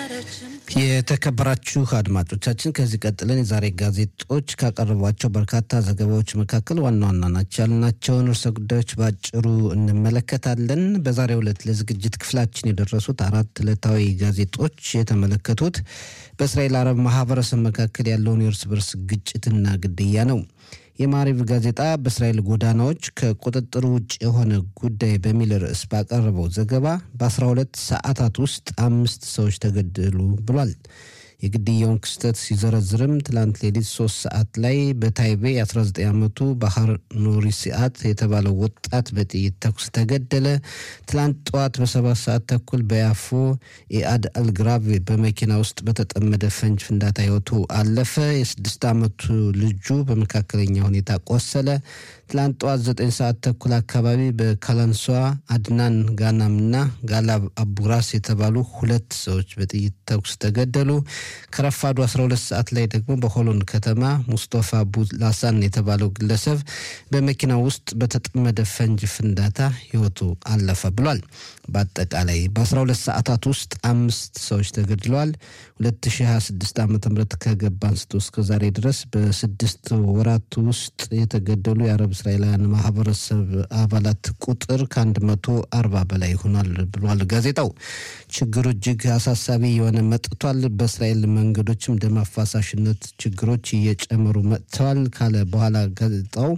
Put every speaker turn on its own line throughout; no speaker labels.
የተከበራችሁ አድማጮቻችን ከዚህ ቀጥለን የዛሬ ጋዜጦች ካቀረቧቸው በርካታ ዘገባዎች መካከል ዋና ዋና ናቸው ያልናቸውን ርዕሰ ጉዳዮች በአጭሩ እንመለከታለን። በዛሬው ዕለት ለዝግጅት ክፍላችን የደረሱት አራት ዕለታዊ ጋዜጦች የተመለከቱት በእስራኤል አረብ ማህበረሰብ መካከል ያለውን የእርስ በርስ ግጭትና ግድያ ነው። የማሪቭ ጋዜጣ በእስራኤል ጎዳናዎች ከቁጥጥር ውጭ የሆነ ጉዳይ በሚል ርዕስ ባቀረበው ዘገባ በ12 ሰዓታት ውስጥ አምስት ሰዎች ተገደሉ ብሏል። የግድያውን ክስተት ሲዘረዝርም ትላንት ሌሊት ሶስት ሰዓት ላይ በታይቤ የ19 ዓመቱ ባህር ኑሪ ሲአት የተባለው ወጣት በጥይት ተኩስ ተገደለ። ትላንት ጠዋት በሰባት ሰዓት ተኩል በያፎ ኢአድ አልግራቭ በመኪና ውስጥ በተጠመደ ፈንጅ ፍንዳታ ህይወቱ አለፈ። የስድስት ዓመቱ ልጁ በመካከለኛ ሁኔታ ቆሰለ። ትላንት ጠዋት ዘጠኝ ሰዓት ተኩል አካባቢ በካላንሷ አድናን ጋናምና ጋላብ አቡራስ የተባሉ ሁለት ሰዎች በጥይት ተኩስ ተገደሉ። ከረፋዱ 12 ሰዓት ላይ ደግሞ በሆሎን ከተማ ሙስጦፋ ቡላሳን የተባለው ግለሰብ በመኪና ውስጥ በተጠመደ ፈንጅ ፍንዳታ ህይወቱ አለፈ ብሏል። በአጠቃላይ በ12 ሰዓታት ውስጥ አምስት ሰዎች ተገድለዋል። 2026 ዓ ም ከገባ አንስቶ እስከ ዛሬ ድረስ በስድስት ወራት ውስጥ የተገደሉ የአረብ እስራኤላውያን ማህበረሰብ አባላት ቁጥር ከ140 በላይ ሆኗል ብሏል ጋዜጣው። ችግሩ እጅግ አሳሳቢ የሆነ መጥቷል። በእስራኤል መንገዶችም ደም አፋሳሽነት ችግሮች እየጨመሩ መጥተዋል ካለ በኋላ ጋዜጣው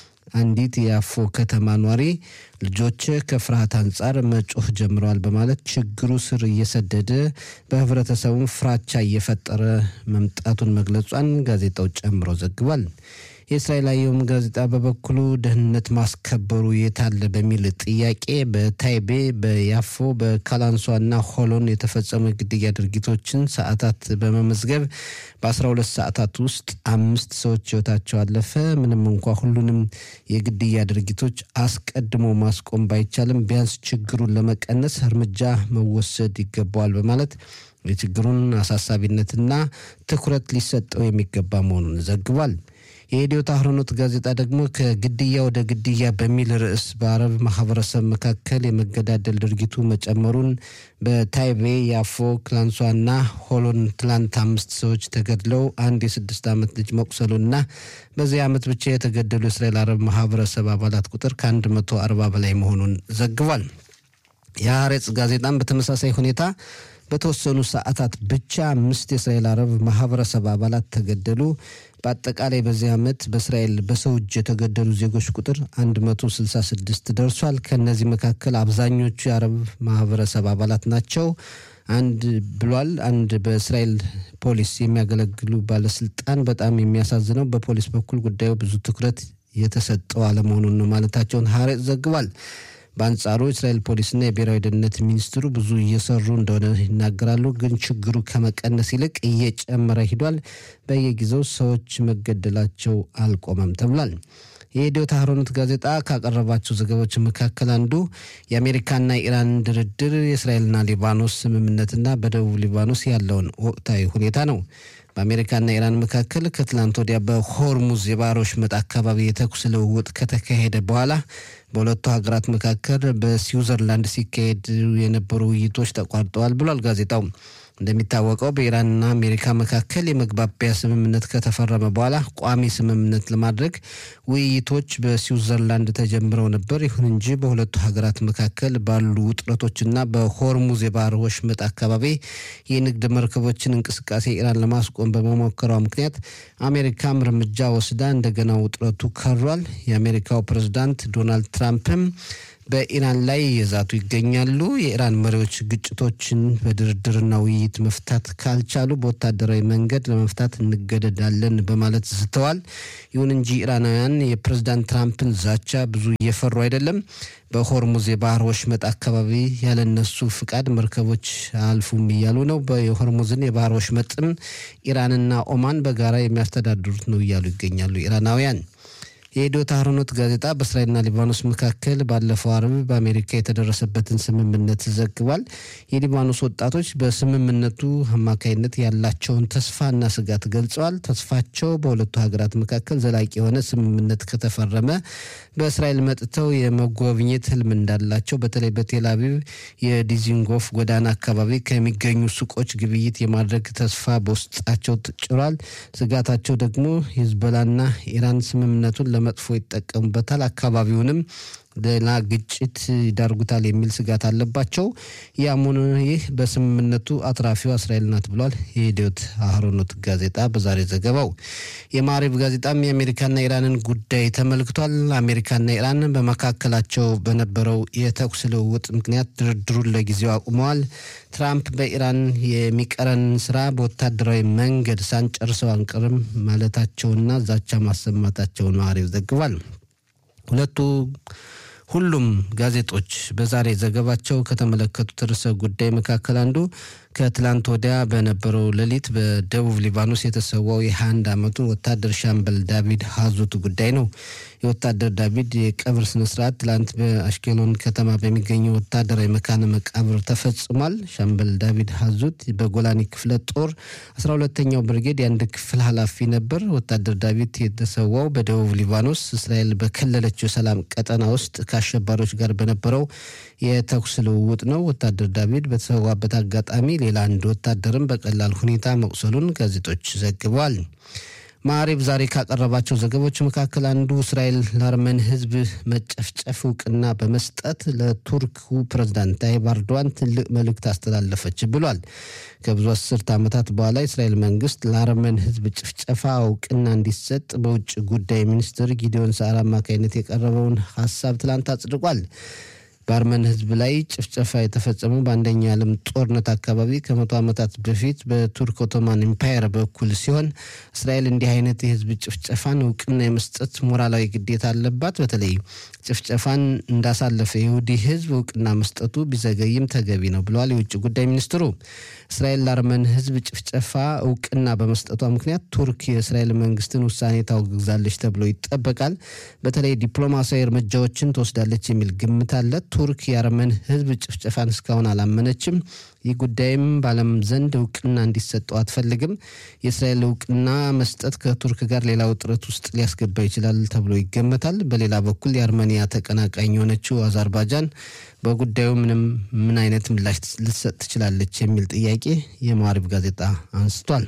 አንዲት የአፎ ከተማ ኗሪ ልጆች ከፍርሃት አንጻር መጮህ ጀምረዋል በማለት ችግሩ ስር እየሰደደ በህብረተሰቡም ፍራቻ እየፈጠረ መምጣቱን መግለጿን ጋዜጣው ጨምሮ ዘግቧል። የእስራኤል አየም ጋዜጣ በበኩሉ ደህንነት ማስከበሩ የታለ በሚል ጥያቄ በታይቤ በያፎ በካላንሷና ሆሎን የተፈጸሙ የግድያ ድርጊቶችን ሰዓታት በመመዝገብ በ12 ሰዓታት ውስጥ አምስት ሰዎች ህይወታቸው አለፈ። ምንም እንኳ ሁሉንም የግድያ ድርጊቶች አስቀድሞ ማስቆም ባይቻልም ቢያንስ ችግሩን ለመቀነስ እርምጃ መወሰድ ይገባዋል በማለት የችግሩን አሳሳቢነትና ትኩረት ሊሰጠው የሚገባ መሆኑን ዘግቧል። የኢዲዮት አህሮኖት ጋዜጣ ደግሞ ከግድያ ወደ ግድያ በሚል ርዕስ በአረብ ማህበረሰብ መካከል የመገዳደል ድርጊቱ መጨመሩን በታይቤ የአፎ ክላንሷና ሆሎን ትላንት አምስት ሰዎች ተገድለው አንድ የስድስት ዓመት ልጅ መቁሰሉና በዚህ ዓመት ብቻ የተገደሉ የእስራኤል አረብ ማህበረሰብ አባላት ቁጥር ከአንድ መቶ አርባ በላይ መሆኑን ዘግቧል። የሐሬጽ ጋዜጣም በተመሳሳይ ሁኔታ በተወሰኑ ሰዓታት ብቻ አምስት የእስራኤል አረብ ማህበረሰብ አባላት ተገደሉ። በአጠቃላይ በዚህ ዓመት በእስራኤል በሰው እጅ የተገደሉ ዜጎች ቁጥር 166 ደርሷል። ከእነዚህ መካከል አብዛኞቹ የአረብ ማህበረሰብ አባላት ናቸው አንድ ብሏል። አንድ በእስራኤል ፖሊስ የሚያገለግሉ ባለስልጣን በጣም የሚያሳዝነው በፖሊስ በኩል ጉዳዩ ብዙ ትኩረት የተሰጠው አለመሆኑን ነው ማለታቸውን ሐሬጽ ዘግቧል። በአንጻሩ የእስራኤል ፖሊስና የብሔራዊ ደህንነት ሚኒስትሩ ብዙ እየሰሩ እንደሆነ ይናገራሉ። ግን ችግሩ ከመቀነስ ይልቅ እየጨመረ ሂዷል። በየጊዜው ሰዎች መገደላቸው አልቆመም ተብሏል። የኢትዮ ታህሮኖት ጋዜጣ ካቀረባቸው ዘገባዎች መካከል አንዱ የአሜሪካና ኢራን ድርድር፣ የእስራኤልና ሊባኖስ ስምምነትና በደቡብ ሊባኖስ ያለውን ወቅታዊ ሁኔታ ነው። በአሜሪካና ኢራን መካከል ከትላንት ወዲያ በሆርሙዝ የባህር ወሽመጥ አካባቢ የተኩስ ልውውጥ ከተካሄደ በኋላ በሁለቱ ሀገራት መካከል በስዊዘርላንድ ሲካሄድ የነበሩ ውይይቶች ተቋርጠዋል ብሏል ጋዜጣው። እንደሚታወቀው በኢራንና አሜሪካ መካከል የመግባቢያ ስምምነት ከተፈረመ በኋላ ቋሚ ስምምነት ለማድረግ ውይይቶች በስዊዘርላንድ ተጀምረው ነበር። ይሁን እንጂ በሁለቱ ሀገራት መካከል ባሉ ውጥረቶችና በሆርሙዝ የባህር ወሽመጥ አካባቢ የንግድ መርከቦችን እንቅስቃሴ ኢራን ለማስቆም በመሞከሯ ምክንያት አሜሪካም እርምጃ ወስዳ እንደገና ውጥረቱ ከሯል። የአሜሪካው ፕሬዝዳንት ዶናልድ ትራምፕም በኢራን ላይ የዛቱ ይገኛሉ። የኢራን መሪዎች ግጭቶችን በድርድርና ውይይት መፍታት ካልቻሉ በወታደራዊ መንገድ ለመፍታት እንገደዳለን በማለት ዝተዋል። ይሁን እንጂ ኢራናውያን የፕሬዝዳንት ትራምፕን ዛቻ ብዙ እየፈሩ አይደለም። በሆርሙዝ የባህር ወሽመጥ አካባቢ ያለነሱ ፍቃድ መርከቦች አልፉም እያሉ ነው። የሆርሙዝን የባህር ወሽመጥም ኢራንና ኦማን በጋራ የሚያስተዳድሩት ነው እያሉ ይገኛሉ ኢራናውያን። የኢዶት አህሮኖት ጋዜጣ በእስራኤልና ሊባኖስ መካከል ባለፈው አርብ በአሜሪካ የተደረሰበትን ስምምነት ዘግቧል። የሊባኖስ ወጣቶች በስምምነቱ አማካይነት ያላቸውን ተስፋና ስጋት ገልጸዋል። ተስፋቸው በሁለቱ ሀገራት መካከል ዘላቂ የሆነ ስምምነት ከተፈረመ በእስራኤል መጥተው የመጎብኘት ህልም እንዳላቸው በተለይ በቴል አቪቭ የዲዚንጎፍ ጎዳና አካባቢ ከሚገኙ ሱቆች ግብይት የማድረግ ተስፋ በውስጣቸው ጭሯል። ስጋታቸው ደግሞ ሂዝቦላና ኢራን ስምምነቱን ለመጥፎ ይጠቀሙበታል፣ አካባቢውንም ሌላ ግጭት ይዳርጉታል የሚል ስጋት አለባቸው። ያም ሆነ ይህ በስምምነቱ አትራፊዋ እስራኤል ናት ብሏል የኢዲዮት አህሮኖት ጋዜጣ በዛሬ ዘገባው። የማሪብ ጋዜጣም የአሜሪካና ኢራንን ጉዳይ ተመልክቷል። አሜሪካና ኢራን በመካከላቸው በነበረው የተኩስ ልውውጥ ምክንያት ድርድሩን ለጊዜው አቁመዋል። ትራምፕ በኢራን የሚቀረን ስራ በወታደራዊ መንገድ ሳንጨርሰው አንቀርም ማለታቸውና ዛቻ ማሰማታቸውን ማሪብ ዘግቧል። ሁለቱ ሁሉም ጋዜጦች በዛሬ ዘገባቸው ከተመለከቱት ርዕሰ ጉዳይ መካከል አንዱ ከትላንት ወዲያ በነበረው ሌሊት በደቡብ ሊባኖስ የተሰዋው የ21 ዓመቱ ወታደር ሻምበል ዳቪድ ሀዙት ጉዳይ ነው። የወታደር ዳቪድ የቀብር ስነስርዓት ትላንት በአሽኬሎን ከተማ በሚገኘው ወታደራዊ መካነ መቃብር ተፈጽሟል። ሻምበል ዳቪድ ሀዙት በጎላኒ ክፍለ ጦር 12ተኛው ብርጌድ የአንድ ክፍል ኃላፊ ነበር። ወታደር ዳቪድ የተሰዋው በደቡብ ሊባኖስ እስራኤል በከለለችው የሰላም ቀጠና ውስጥ ከአሸባሪዎች ጋር በነበረው የተኩስ ልውውጥ ነው። ወታደር ዳቪድ በተሰዋበት አጋጣሚ ሌላ አንድ ወታደርም በቀላል ሁኔታ መቁሰሉን ጋዜጦች ዘግበዋል። ማዕሪብ ዛሬ ካቀረባቸው ዘገቦች መካከል አንዱ እስራኤል ለአርመን ሕዝብ መጨፍጨፍ እውቅና በመስጠት ለቱርኩ ፕሬዝዳንት ታይብ ኤርዶዋን ትልቅ መልእክት አስተላለፈች ብሏል። ከብዙ አስርት ዓመታት በኋላ የእስራኤል መንግስት ለአርመን ሕዝብ ጭፍጨፋ እውቅና እንዲሰጥ በውጭ ጉዳይ ሚኒስትር ጊዲዮን ሰዓር አማካኝነት የቀረበውን ሀሳብ ትላንት አጽድቋል። በአርመን ህዝብ ላይ ጭፍጨፋ የተፈጸመው በአንደኛው የዓለም ጦርነት አካባቢ ከመቶ ዓመታት በፊት በቱርክ ኦቶማን ኢምፓየር በኩል ሲሆን እስራኤል እንዲህ አይነት የህዝብ ጭፍጨፋን እውቅና የመስጠት ሞራላዊ ግዴታ አለባት። በተለይ ጭፍጨፋን እንዳሳለፈ ይሁዲ ህዝብ እውቅና መስጠቱ ቢዘገይም ተገቢ ነው ብለዋል የውጭ ጉዳይ ሚኒስትሩ። እስራኤል ለአርመን ህዝብ ጭፍጨፋ እውቅና በመስጠቷ ምክንያት ቱርክ የእስራኤል መንግስትን ውሳኔ ታወግዛለች ተብሎ ይጠበቃል። በተለይ ዲፕሎማሲያዊ እርምጃዎችን ትወስዳለች የሚል ግምት አለ። ቱርክ የአርመን ህዝብ ጭፍጨፋን እስካሁን አላመነችም። ይህ ጉዳይም በዓለም ዘንድ እውቅና እንዲሰጠው አትፈልግም። የእስራኤል እውቅና መስጠት ከቱርክ ጋር ሌላ ውጥረት ውስጥ ሊያስገባ ይችላል ተብሎ ይገመታል። በሌላ በኩል የአርሜኒያ ተቀናቃኝ የሆነችው አዘርባይጃን በጉዳዩ ምንም ምን አይነት ምላሽ ልትሰጥ ትችላለች የሚል ጥያቄ የማሪብ ጋዜጣ አንስቷል።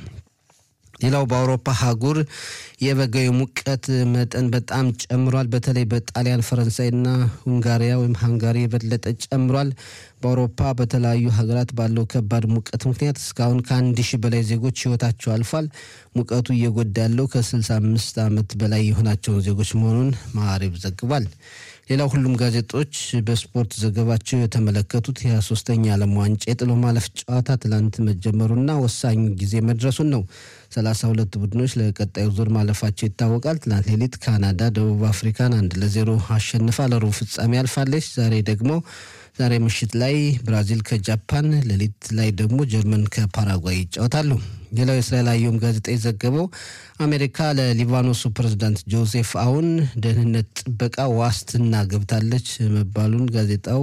ሌላው በአውሮፓ ሀጉር የበጋው ሙቀት መጠን በጣም ጨምሯል። በተለይ በጣሊያን ፈረንሳይና ሁንጋሪያ ወይም ሃንጋሪ የበለጠ ጨምሯል። በአውሮፓ በተለያዩ ሀገራት ባለው ከባድ ሙቀት ምክንያት እስካሁን ከአንድ ሺህ በላይ ዜጎች ህይወታቸው አልፏል። ሙቀቱ እየጎዳ ያለው ከ65 ዓመት በላይ የሆናቸውን ዜጎች መሆኑን ማዕሪብ ዘግቧል። ሌላው ሁሉም ጋዜጦች በስፖርት ዘገባቸው የተመለከቱት የ23ኛ ዓለም ዋንጫ የጥሎ ማለፍ ጨዋታ ትላንት መጀመሩና ወሳኙ ጊዜ መድረሱን ነው። ሰላሳ ሁለት ቡድኖች ለቀጣዩ ዙር ማለፋቸው ይታወቃል። ትናንት ሌሊት ካናዳ ደቡብ አፍሪካን አንድ ለዜሮ አሸንፋ ለሩብ ፍጻሜ አልፋለች። ዛሬ ደግሞ ዛሬ ምሽት ላይ ብራዚል ከጃፓን፣ ሌሊት ላይ ደግሞ ጀርመን ከፓራጓይ ይጫወታሉ። ሌላው የእስራኤል አየም ጋዜጣ የዘገበው አሜሪካ ለሊባኖሱ ፕሬዝዳንት ጆሴፍ አውን ደህንነት ጥበቃ ዋስትና ገብታለች መባሉን ጋዜጣው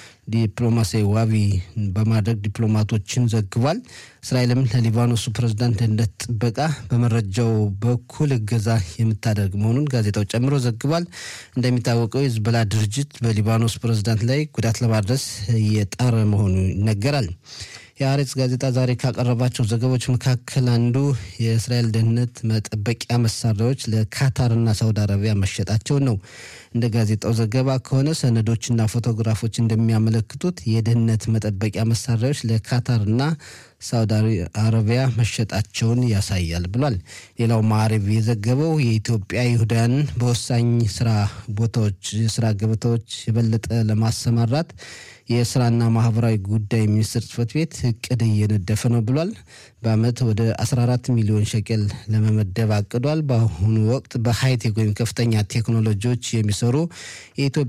ዲፕሎማሲያዊ ዋቢ በማድረግ ዲፕሎማቶችን ዘግቧል። እስራኤልም ለሊባኖሱ ፕሬዝዳንት ደህንነት ጥበቃ በመረጃው በኩል እገዛ የምታደርግ መሆኑን ጋዜጣው ጨምሮ ዘግቧል። እንደሚታወቀው የሂዝቦላ ድርጅት በሊባኖስ ፕሬዝዳንት ላይ ጉዳት ለማድረስ እየጣረ መሆኑ ይነገራል። የአሬጽ ጋዜጣ ዛሬ ካቀረባቸው ዘገቦች መካከል አንዱ የእስራኤል ደህንነት መጠበቂያ መሳሪያዎች ለካታርና ሳውዲ አረቢያ መሸጣቸውን ነው። እንደ ጋዜጣው ዘገባ ከሆነ ሰነዶችና ፎቶግራፎች እንደሚያመለክቱት የደህንነት መጠበቂያ መሳሪያዎች ለካታርና ሳውዲ አረቢያ መሸጣቸውን ያሳያል ብሏል። ሌላው ማዕሪብ የዘገበው የኢትዮጵያ ይሁዳውያን በወሳኝ ስራ ቦታዎች የስራ ገበታዎች የበለጠ ለማሰማራት የስራና ማህበራዊ ጉዳይ ሚኒስቴር ጽህፈት ቤት እቅድ እየነደፈ ነው ብሏል። በአመት ወደ 14 ሚሊዮን ሸቀል ለመመደብ አቅዷል። በአሁኑ ወቅት በሃይቴክ ወይም ከፍተኛ ቴክኖሎጂዎች የሚሰሩ የኢትዮጵያ